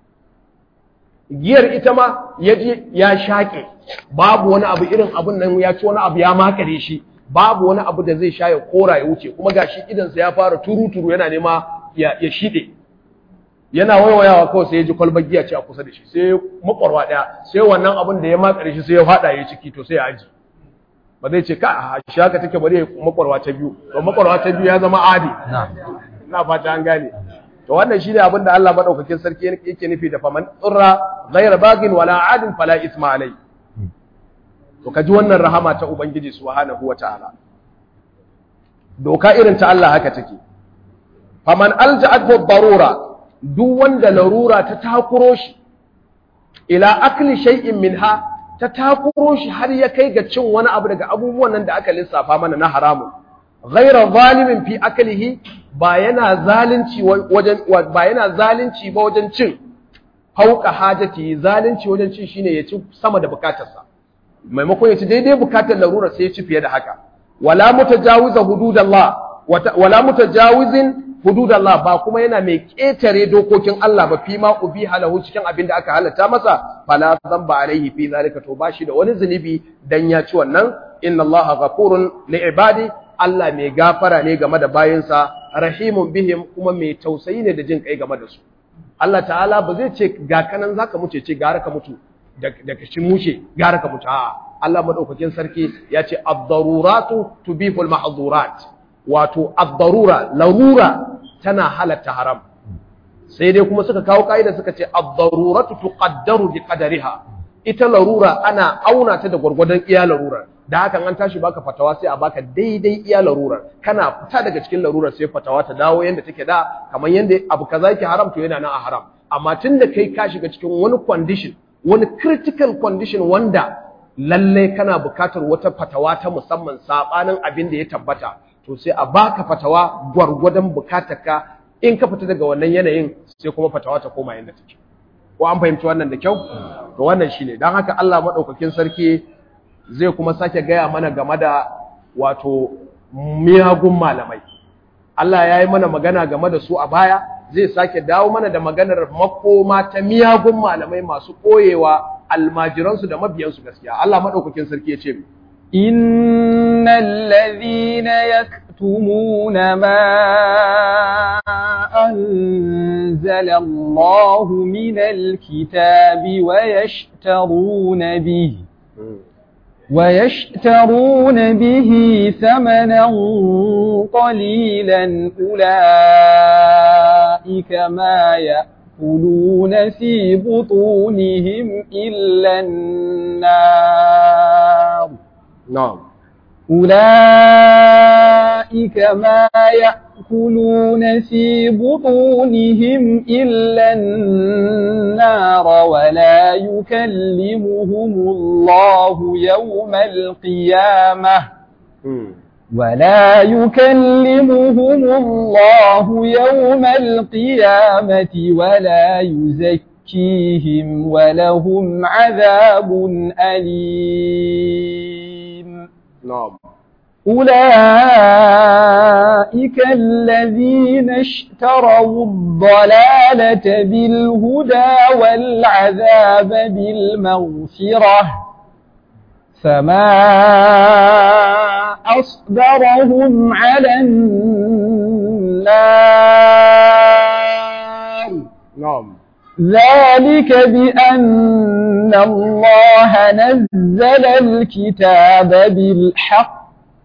giyar ita ma ya je ya shaƙe babu wani abu irin abun nan ya ci wani abu ya makare shi babu wani abu da zai sha ya kora ya wuce kuma gashi idansa ya fara turu-turu yana nema ya, ya shiɗe yana waiwayawa kawai sai ya ji kwalbar giya ce a kusa da shi sai makwarwa ɗaya sai wannan abun da ya makare shi sai ya faɗa ya ciki to sai ya aji ba zai ce ka a shi haka take bari ya makwarwa ta biyu to makwarwa ta biyu ya zama adi na fata an gane to wannan shine abin da Allah madaukakin sarki yake nufi da faman tsurra ghayra bagin wala adin fala isma alai to kaji wannan rahama ta ubangiji subhanahu wataala doka irin ta Allah haka take faman alja'at darura duk wanda larura ta takuro shi ila akli shay'in minha ta takuro shi har ya kai ga cin wani abu daga abubuwan nan da aka lissafa mana na haramun ghayra zalimin fi aklihi ba yana zalunci wajen ba yana zalunci ba wajen cin hauka hajati zalunci wajen cin shine ya ci sama da bukatarsa maimakon ya ci daidai bukatar larura sai ya ci fiye da haka wala mutajawiza hududallah wala mutajawizin hududallah ba kuma yana mai ketare dokokin Allah ba fi ma ubi halahu cikin abin da aka halatta masa fala zamba alaihi fi zalika to bashi da wani zunubi dan ya ci wannan inna allaha ghafurun li ibadi Allah mai gafara ne game da bayinsa rahimun bihim kuma mai tausayi ne da jin kai game da su Allah ta'ala ba zai ce ga kanan zaka muce ce gara ka mutu da ka ci mushe gara ka mutu a'a Allah madaukakin sarki ya ce ad-daruratu tubihul mahdhurat wato ad-darura larura tana halatta haram sai dai kuma suka kawo kaida suka ce ad-daruratu tuqaddaru bi qadariha ita larura ana auna ta da gwargwadon iya larurar da hakan an tashi baka fatawa sai a baka daidai iya larurar kana fita daga cikin larurar sai fatawa ta dawo yanda take da kamar yanda abu kaza yake haram to yana nan a haram amma tunda kai ka shiga cikin wani condition wani critical condition wanda lalle kana bukatar wata fatawa ta musamman sabanin abin da ya tabbata to sai a baka fatawa gwargwadon bukatarka in ka fita daga wannan yanayin sai kuma fatawa ta koma yanda take ko an fahimci wannan da kyau to wannan shine dan haka Allah madaukakin sarki zai kuma sake gaya mana game da wato miyagun malamai Allah ya yi mana magana game da su a baya zai sake dawo mana da maganar makoma ta miyagun malamai masu koyewa almajiransu da mabiyansu gaskiya Allah madaukakin sarki ya ce إن الذين يكتمون ما أنزل الله من الكتاب ويشترون به ويشترون به ثمنا قليلا أولئك ما يأكلون في بطونهم إلا النار na'am أولئك أولئك ما يأكلون في بطونهم إلا النار ولا يكلمهم الله يوم القيامة ولا يكلمهم الله يوم القيامة ولا يزكيهم ولهم عذاب أليم نعم أولئك الذين اشتروا الضلالة بالهدى والعذاب بالمغفرة فما أصبرهم على النار نعم ذلك بأن الله نزل الكتاب بالحق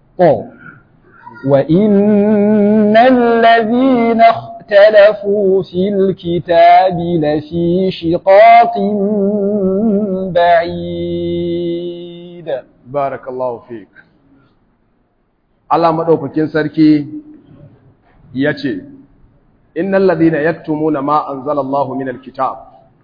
وإن الذين اختلفوا في الكتاب لفي شقاق بعيد barakallahu fik Allah madaukakin sarki yace innal ladina yaktumuna ma anzalallahu minal kitab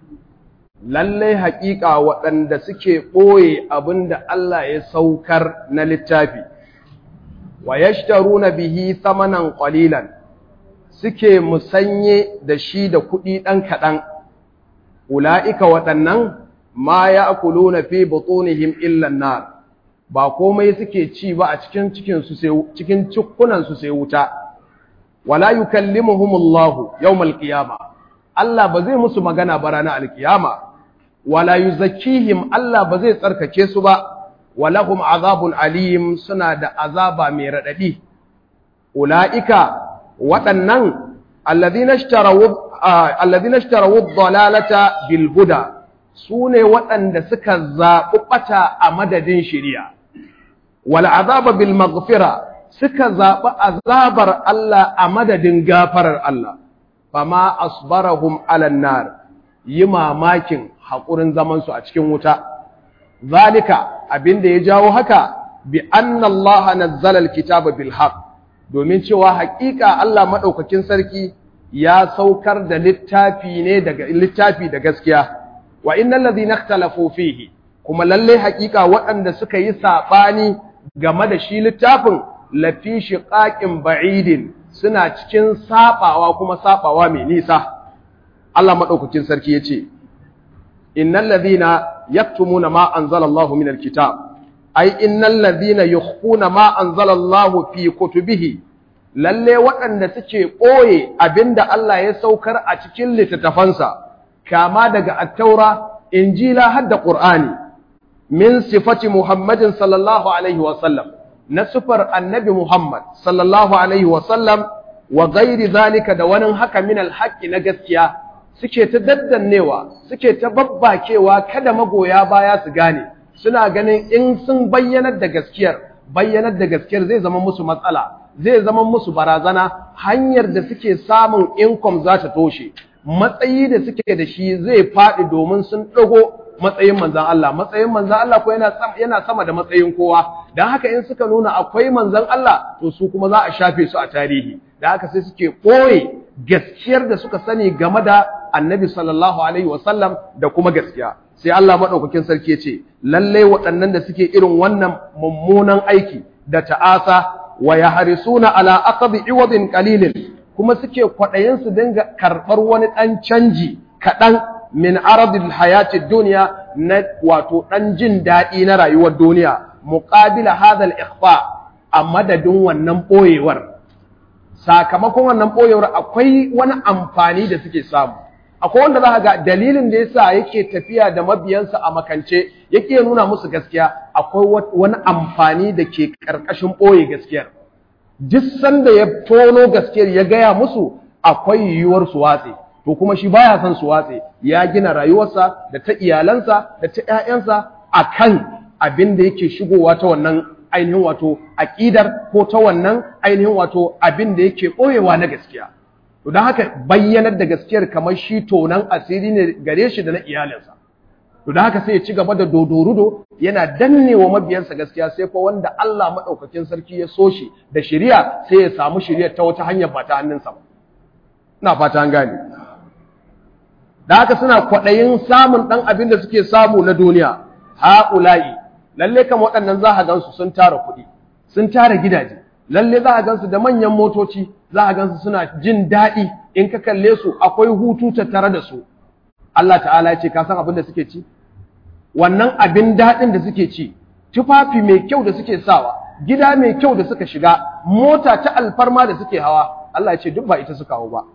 lalle haƙiƙa waɗanda suke ɓoye abinda Allah ya saukar na littafi wa yashtaruna bihi thamanan qalilan suke musanye da shi da kuɗi ɗan kaɗan ula'ika waɗannan ma ya'kuluna fi butunihim illa an-nar ba komai suke ci ba a cikin cikinsu sai cikin cikkunansu sai wuta wala yukallimuhumullahu yawmal qiyama Allah ba zai musu magana ba ranar alkiyama wala yuzakkihim Allah ba zai tsarkake su ba walahum azabun alim suna da azaba mai radadi ulaika waɗannan alladhina ishtarawu alladhina ishtarawu dhalalata bil huda sune waɗanda suka zaɓi ɓata a madadin shari'a wal azaba bil maghfira suka zaɓi azabar Allah a madadin gafarar Allah fama asbarahum alan nar yi mamakin haƙurin zamansu a cikin wuta zalika abinda ya jawo haka bi anna Allah nazzala alkitaba bil haqq domin cewa haƙiƙa Allah madaukakin sarki ya saukar da littafi ne daga littafi da gaskiya wa innal ladhina ikhtalafu fihi kuma lalle haƙiƙa waɗanda suka yi sabani game da shi littafin lafi shiqaqin ba'idin suna cikin sabawa kuma sabawa mai nisa Allah madaukakin sarki yace innal ladhina yaktumuna ma anzala Allahu minal kitab ai innal ladhina yukhfuna ma anzala Allahu fi kutubihi lalle waɗanda suke ɓoye abinda Allah ya saukar a cikin littattafansa kama daga at-taura injila har da qur'ani min sifati muhammadin sallallahu alaihi wa sallam na sifar annabi muhammad sallallahu alaihi wa sallam wa ghairi zalika da wani haka min al-haqqi na gaskiya suke ta daddannewa suke ta babbakewa kada magoya baya su gane suna ganin in sun bayyanar da gaskiyar bayyanar da gaskiyar zai zama musu matsala zai zama musu barazana hanyar da suke samun income za ta toshe matsayi da suke da shi zai faɗi domin sun ɗago matsayin manzan Allah matsayin manzan Allah ko yana yana sama da matsayin kowa dan haka in suka nuna akwai manzan Allah to su kuma za a shafe su a tarihi da haka sai suke ɓoye gaskiyar da suka sani game da annabi sallallahu alaihi wasallam da kuma gaskiya sai Allah maɗaukakin sarki ya ce lalle waɗannan da suke irin wannan mummunan aiki da ta'asa wa yahrisuna ala aqdi iwadin qalilin kuma suke kwaɗayin su dinga karɓar wani ɗan canji kaɗan min aradil hayati duniya na wato ɗan jin daɗi na rayuwar duniya muqabila hadha al-ikhfa a madadin wannan ɓoyewar sakamakon wannan ɓoyewar akwai wani amfani da suke samu akwai wanda za ga dalilin da yasa yake tafiya da mabiyansa a makance yake nuna musu gaskiya akwai wani amfani da ke ƙarƙashin ɓoye gaskiyar duk sanda ya tono gaskiyar ya gaya musu akwai yiwuwar su watse to kuma shi baya son su watse ya gina rayuwarsa da ta iyalansa da ta ƴaƴansa akan abin da yake shigowa ta wannan ainihin wato aƙidar ko ta wannan ainihin wato abin da yake ɓoyewa na gaskiya to don haka bayyanar da gaskiyar kamar shi tonan asiri ne gare shi da na iyalinsa to da haka sai ya ci gaba da dodorudo yana dannewa mabiyansa gaskiya sai ko wanda Allah madaukakin sarki ya so shi da shari'a sai ya samu shari'a ta wata hanyar ba ta hannunsa ba ina fata an gane da haka suna kwaɗayin samun ɗan abin da suke samu na duniya ha'ula'i lalle kan waɗannan za a gansu sun tara kuɗi sun tara gidaje lalle za a gansu da manyan motoci za a gansu suna jin daɗi in ka kalle su akwai hutu tattare da su Allah ta'ala ya ce ka san abin da suke ci wannan abin daɗin da suke ci tufafi mai kyau da suke sawa gida mai kyau da suka shiga mota ta alfarma da suke hawa Allah ya ce duk ba ita suka hau ba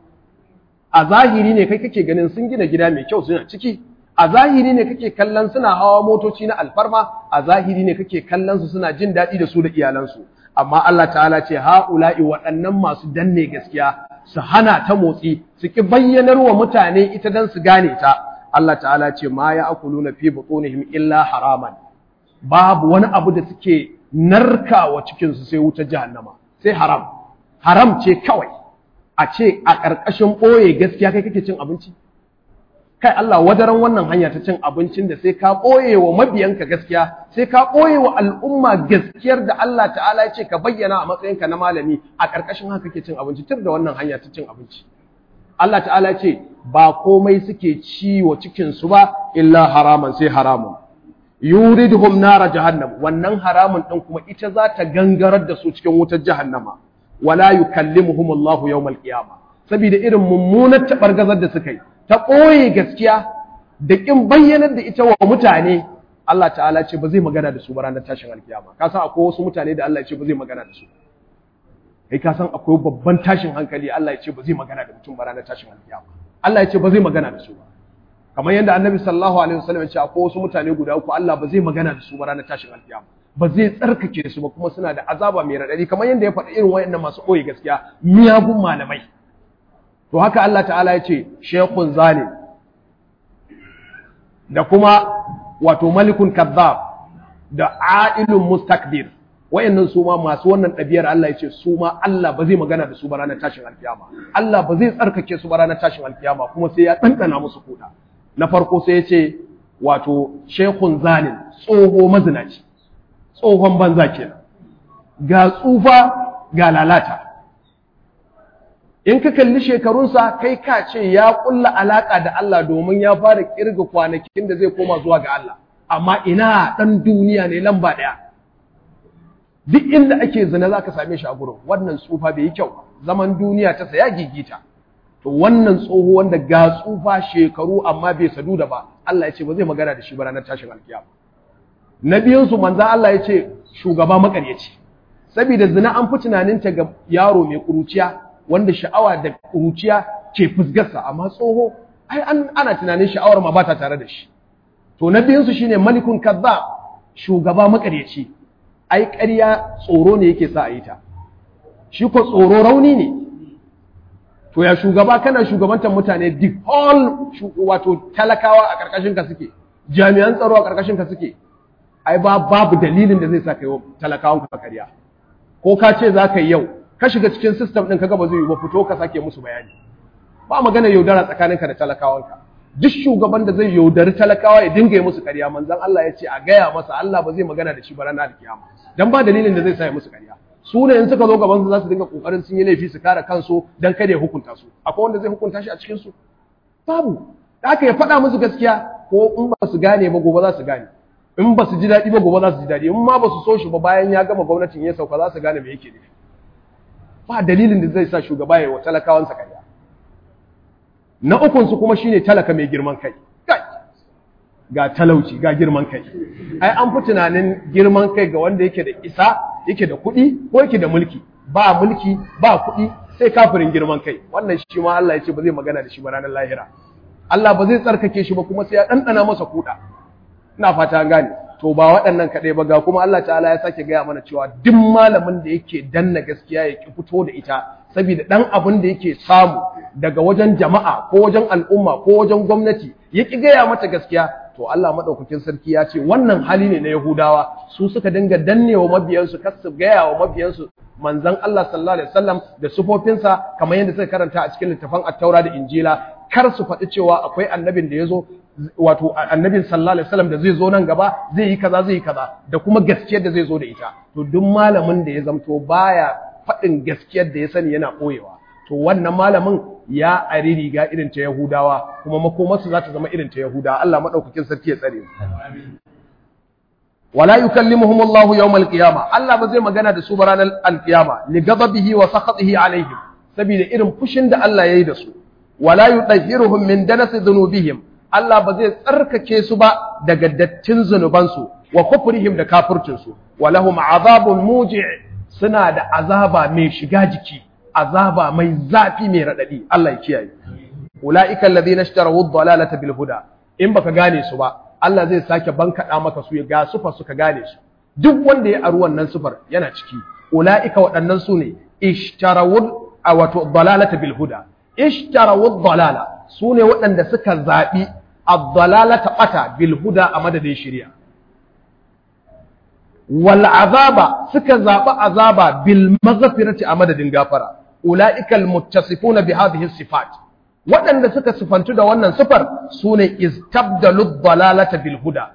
a zahiri ne kai kake ganin sun gina gida mai kyau suna ciki a zahiri ne kake kallon suna hawa motoci na alfarma a zahiri ne kake kallon su suna jin daɗi da su da iyalansu amma Allah ta'ala ce ha'ula'i waɗannan masu danne gaskiya su hana ta motsi su ki bayyanar wa mutane ita dan su gane ta Allah ta'ala ce ma ya akuluna fi butunihim illa haraman babu wani abu da suke narkawa cikin su sai wutar jahannama sai haram haram ce kawai a ce a ƙarƙashin ɓoye gaskiya kai kake cin abinci kai Allah wadaran wannan hanya ta cin abincin da sai ka ɓoye wa mabiyanka gaskiya sai ka ɓoye wa al'umma gaskiyar da Allah ta'ala ya ce ka bayyana a matsayinka na malami a ƙarƙashin haka kake cin abinci tun da wannan hanya ta cin abinci Allah ta'ala ya ce ba komai suke ci wa cikinsu ba illa haraman sai haramun yuridhum nara jahannam wannan haramun ɗin kuma ita za ta gangarar da su cikin wutar jahannama wala yukallimuhum Allahu yawmal qiyama saboda irin mummunar tabargazar da suka yi ta koye gaskiya da kin bayyanar da ita wa mutane Allah ta'ala ce ba zai magana da su ba ranar tashin alkiyama ka san akwai wasu mutane da Allah ya ce ba zai magana da su kai ka san akwai babban tashin hankali Allah ya ce ba zai magana da mutum ba ranar tashin alkiyama Allah ya ce ba zai magana da su ba kamar yadda Annabi sallallahu alaihi wasallam ya ce akwai wasu mutane guda uku Allah ba zai magana da su ba ranar tashin alkiyama ba zai tsarkake su ba kuma suna da azaba mai raɗaɗi kamar yadda ya faɗi irin wayannan masu ɓoye gaskiya miyagun malamai to haka Allah ta'ala ya ce shekun zalim da kuma wato malikun kazzab da ailun mustakbir wayannan su ma masu wannan ɗabi'ar Allah ya ce su ma Allah ba zai magana da su ba ranar tashin alkiyama Allah ba zai tsarkake su ba ranar tashin alkiyama kuma sai ya ɗanɗana musu kuɗa na farko sai ya ce wato shekun zalim tsoho mazinaci tsohon banza kenan ga tsufa ga lalata in ka kalli shekarunsa kai ka ce ya kulla alaka da Allah domin ya fara kirga kwanakin da zai koma zuwa ga Allah amma ina dan duniya ne lamba daya duk inda ake zina zaka same shi a gurin wannan tsufa bai yi kyau zaman duniya ta saya gigita to wannan tsoho wanda ga tsufa shekaru amma bai sadu da ba Allah ya ce ba zai magana da shi ba ranar tashin alkiyama na biyunsu manza Allah ya ce shugaba makaryaci saboda zina an fi tunaninta ga yaro mai kuruciya wanda sha'awa da kuruciya ke fusgarsa amma tsoho ai an ana tunanin sha'awar ma ba ta tare da shi to na biyunsu shine malikun kazzab shugaba makaryaci ai ƙarya tsoro ne yake sa a yi ta shi ko tsoro rauni ne to ya shugaba kana shugabantar mutane the whole wato talakawa a ƙarƙashin ka suke jami'an tsaro a ƙarƙashin ka suke ai ba babu dalilin da zai sa kai talakawan ka kariya ko ka ce za ka yi yau ka shiga cikin system ɗin kaga ba zai yi ba fito ka sake musu bayani ba magana yaudara tsakaninka da talakawanka duk shugaban da zai yaudari talakawa ya dinga yi musu kariya manzon Allah ya ce a gaya masa Allah ba zai magana da shi ba ranar kiyama dan ba dalilin da zai sa ya musu kariya su ne in suka zo gaban su za su dinga kokarin sun yi laifi su kare kansu dan kada ya hukunta su akwai wanda zai hukunta shi a cikin su babu da aka ya faɗa musu gaskiya ko in ba su gane ba gobe za su gane in ba su ji daɗi ba gobe za su ji daɗi in ma ba su so shi ba bayan ya gama gwamnatin ya sauka za su gane me yake nufi ba dalilin da zai sa shugaba ya wa talakawansa karya na ukun su kuma shine talaka mai girman kai ga talauci ga girman kai ai an fi tunanin girman kai ga wanda yake da isa yake da kuɗi ko yake da mulki ba mulki ba kuɗi sai kafirin girman kai wannan shi ma Allah ya ce ba zai magana da shi ba ranar lahira Allah ba zai tsarkake shi ba kuma sai ya ɗanɗana masa kuɗa ina fata gane to ba waɗannan kaɗai ba ga kuma Allah ta'ala ya sake gaya mana cewa duk malamin da yake danna gaskiya ya ki fito da ita saboda ɗan abin da yake samu daga wajen jama'a ko wajen al'umma ko wajen gwamnati ya ki gaya mata gaskiya to Allah madaukakin sarki ya ce wannan hali ne na Yahudawa su suka dinga dannewa mabiyansu kar su gaya wa mabiyansu manzon Allah sallallahu alaihi wasallam da sufofinsa kamar yadda suka karanta a cikin littafan At-Taura da Injila kar su faɗi cewa akwai annabin da ya zo wato annabin sallallahu alaihi wasallam da zai zo nan gaba zai yi kaza zai yi kaza da kuma gaskiyar da zai zo da ita to duk malamin da ya zamto baya faɗin gaskiyar da ya sani yana ɓoyewa to wannan malamin ya ari riga irin ta Yahudawa kuma makomarsu za ta zama irin ta Yahudawa Allah madaukakin sarki ya tsare wala yukallimuhum Allahu yawmal qiyamah Allah ba zai magana da su ba ranar alqiyama li ghadabihi wa sakhatihi alaihim saboda irin fushin da Allah yayi da su wala yudahhiruhum min danasi dhunubihim Allah ba zai tsarkake su ba daga dattin zunubansu wa kufrihim da kafircinsu walahum azabun muji' suna da azaba mai shiga jiki azaba mai zafi mai radadi Allah ya kiyaye ulaika alladhina ishtaraw ad-dalalata bil huda in baka gane su ba Allah zai sake bankada maka su ya ga sufa suka gane su duk wanda ya aru wannan sufar yana ciki ulaika waɗannan su ne ishtaraw wato dalalata bil huda ishtaraw ad-dalala su ne waɗanda suka zabi ad-dalalata bata bil huda a madadin shari'a wal azaba suka zaɓi azaba bil maghfirati a madadin gafara ulaika al muttasifuna bi hadhihi sifat waɗanda suka sifantu da wannan sifar sune istabdalu dalalata bil huda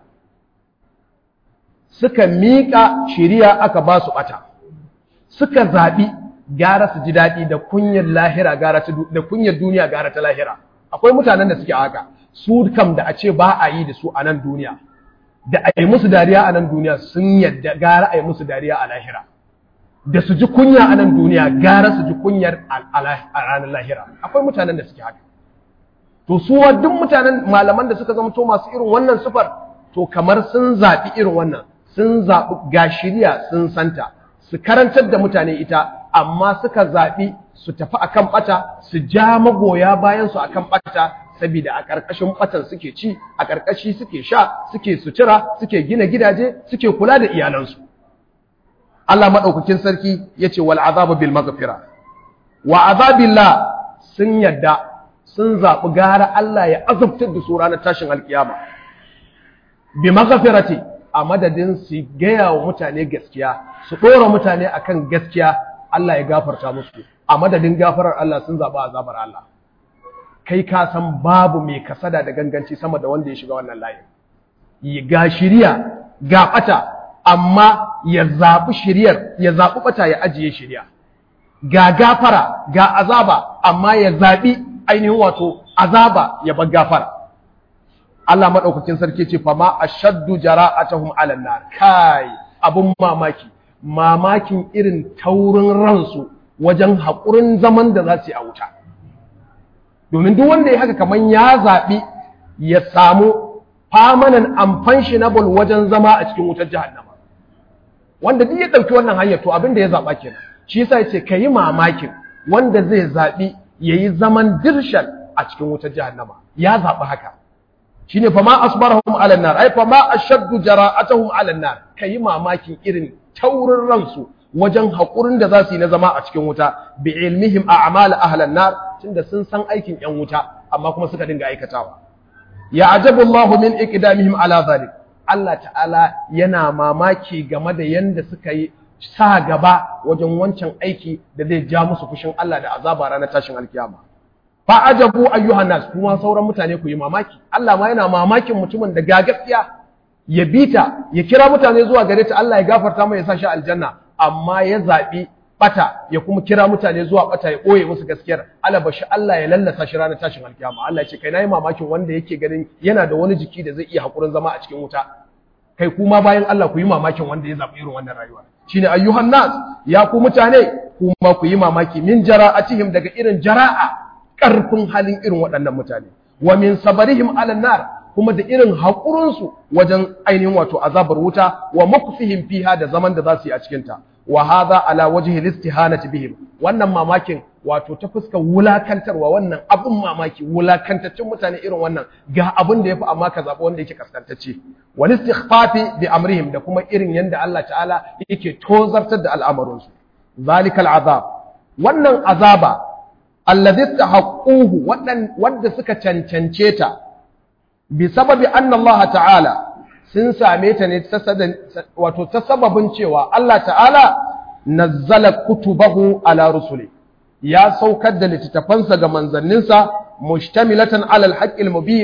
suka miƙa shiriya aka ba su ɓata suka zaɓi gara su ji daɗi da kunyar lahira gara ta da kunyar duniya gara ta lahira akwai mutanen da suke haka su kam da a ce ba a yi da su a nan duniya da a yi musu dariya a nan duniya sun yadda gara a yi musu dariya a lahira da su ji kunya a nan duniya gara su ji kunyar a ranar lahira akwai mutanen da suke haka to su duk mutanen malaman da suka zama to masu irin wannan sufar to kamar sun zaɓi irin wannan sun zaɓi ga shirya sun santa su karantar da mutane ita amma suka zaɓi su tafi akan ɓata su ja magoya bayan su akan ɓata saboda a ƙarƙashin ɓatan suke ci a ƙarƙashi suke sha suke sutura suke gina gidaje suke kula da iyalansu Allah maɗaukakin sarki ya ce wal azabu bil maghfira wa azabillah sun yadda sun zaɓi gara Allah ya azabtar da su ranar tashin alkiyama bi maghfirati a madadin su gaya wa mutane gaskiya su ɗora mutane akan gaskiya Allah ya gafarta musu a madadin gafarar Allah sun zaɓi azabar Allah kai ka san babu mai kasada da ganganci sama da wanda ya shiga wannan layin ga shiriya ga ɓata amma ya zaɓi shiriyar ya zaɓi ɓata ya ajiye shiriya ga gafara ga azaba amma ya zaɓi ainihin wato azaba ya bar gafara Allah maɗaukakin sarki ce fama ashaddu jara'atuhum 'alan nar kai abun mamaki mamakin irin taurin ransu wajen haƙurin zaman da za su yi a wuta domin duk wanda ya haka kamar ya zaɓi ya samu permanent unpensionable wajen zama a cikin wutar jahannama wanda duk ya ɗauki wannan hanyar to abin da ya zaɓa kenan shi yasa ya ce ka yi mamakin wanda zai zaɓi ya yi zaman dirshan a cikin wutar jahannama ya zaɓi haka shi ne fama asbarahum ala nar ai fama ashaddu jara'atuhum ala nar ka yi mamakin irin taurin ransu wajen haƙurin da za su yi na zama a cikin wuta bi ilmihim a amala ahlan nar tunda sun san aikin yan wuta amma kuma suka dinga aikatawa ya ajabu Allah min iqdamihim ala zalik Allah ta'ala yana mamaki game da yanda suka yi sa gaba wajen wancan aiki da zai ja musu fushin Allah da azaba ranar tashin alkiyama fa ajabu ayyuhan nas kuma sauran mutane ku yi mamaki Allah ma yana mamakin mutumin da ga gaskiya ya bita ya kira mutane zuwa gare ta Allah ya gafarta mai ya sa shi aljanna amma ya zaɓi ɓata ya kuma kira mutane zuwa ɓata ya ɓoye musu gaskiyar alabashi Allah ya lallasa shi ranar tashin alkiyama Allah ya ce kai nayi mamakin wanda yake ganin yana da wani jiki da zai iya hakurin zama a cikin wuta kai kuma bayan Allah ku yi mamakin wanda ya zaɓi irin wannan rayuwa shine ayyuhan nas ya ku mutane kuma ku yi mamaki min jara'atihim daga irin jara'a ƙarfin halin irin waɗannan mutane wa min sabarihim ala nar kuma da irin haƙurinsu wajen ainihin wato azabar wuta wa makfihim fiha da zaman da za su yi a cikinta wa hadha ala wajhi listihanati bihim wannan mamakin wato ta fuskar wulakantarwa wannan abun mamaki wulakantaccen mutane irin wannan ga abin da yafi amma ka zaɓi wanda yake kaskantacce wal istighfafi bi amrihim da kuma irin yanda Allah ta'ala yake tozartar da al'amarinsu zalikal azab wannan azaba alladhi tahaqquhu wanda suka cancance ta bi sababi anna Allah ta'ala sun same ta ne wato ta sababin cewa Allah ta'ala nazzala kutubahu ala rusuli ya saukar da littattafansa ga manzanninsa mustamilatan ala alhaqqil mubin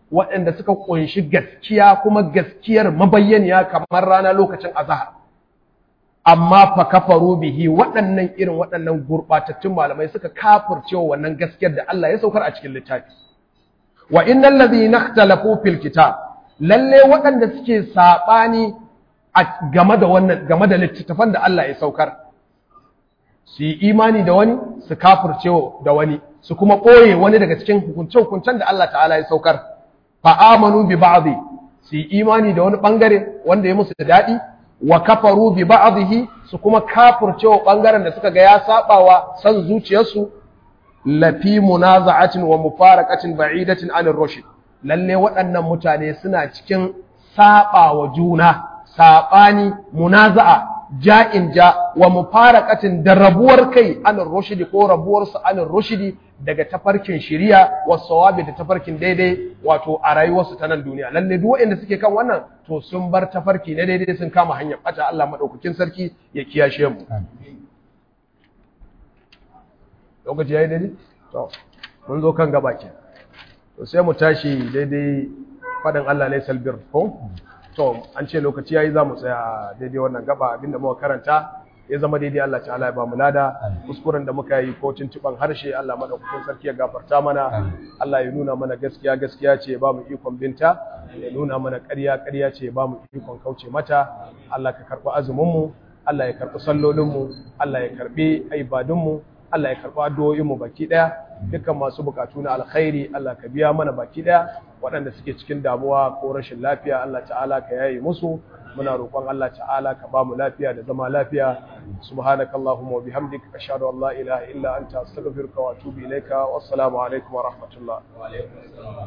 waɗanda suka kunshi gaskiya kuma gaskiyar mabayyaniya kamar rana lokacin azhar amma fa kafaru bihi waɗannan irin waɗannan gurɓatattun malamai suka kafircewa wannan gaskiyar da Allah ya saukar a cikin littafi wa innal ladhina ikhtalafu fil kitab lalle waɗanda suke sabani game da wannan game da littattafan da Allah ya saukar su yi imani da wani su kafircewa da wani su kuma ɓoye wani daga cikin hukunce-hukuncen da Allah ta'ala ya saukar fa amanu bi ba'dhi su yi imani da wani bangare wanda ya musu da daɗi wa kafaru bi ba'dhihi su kuma kafircewa bangaren da suka ga ya sabawa san zuciyarsu lafi munaza'atin wa mufaraqatin ba'idatin anir rushd lalle waɗannan mutane suna cikin sabawa juna sabani munaza'a ja'in ja wa mufaraqatin da rabuwar kai anir rushd ko rabuwar su anir rushd daga tafarkin shiriya wa sawabi da tafarkin daidai wato a rayuwarsu ta nan duniya lalle duk waɗanda suke kan wannan to sun bar tafarki na daidai sun kama hanyar bata Allah madaukakin sarki ya kiyashe mu lokaci yayi daidai to mun zo kan gaba ke to sai mu tashi daidai fadin Allah ne salbir ko to an ce lokaci yayi za mu tsaya daidai wannan gaba abinda muka karanta ya zama daidai Allah ta'ala ya ba mu lada kuskuren da muka yi ko tuntuban harshe Allah madaukakin sarki ya gafarta mana Allah ya nuna mana gaskiya gaskiya ce ya ba mu ikon binta ya nuna mana ƙarya ƙarya ce ya ba mu ikon kauce mata Allah ka karɓi azumin mu Allah ya karɓi sallolin mu Allah ya karɓi ibadun mu Allah ya karɓi addu'o'in mu baki ɗaya dukkan masu bukatu na alkhairi Allah ka biya mana baki ɗaya waɗanda suke cikin damuwa ko rashin lafiya Allah ta'ala ka yaye musu muna roƙon Allah ta'ala ka ba mu lafiya da zama lafiya subhanakallahumma wa bihamdik ashhadu an la ilaha illa anta astaghfiruka wa atubu ilaika wassalamu alaikum wa rahmatullah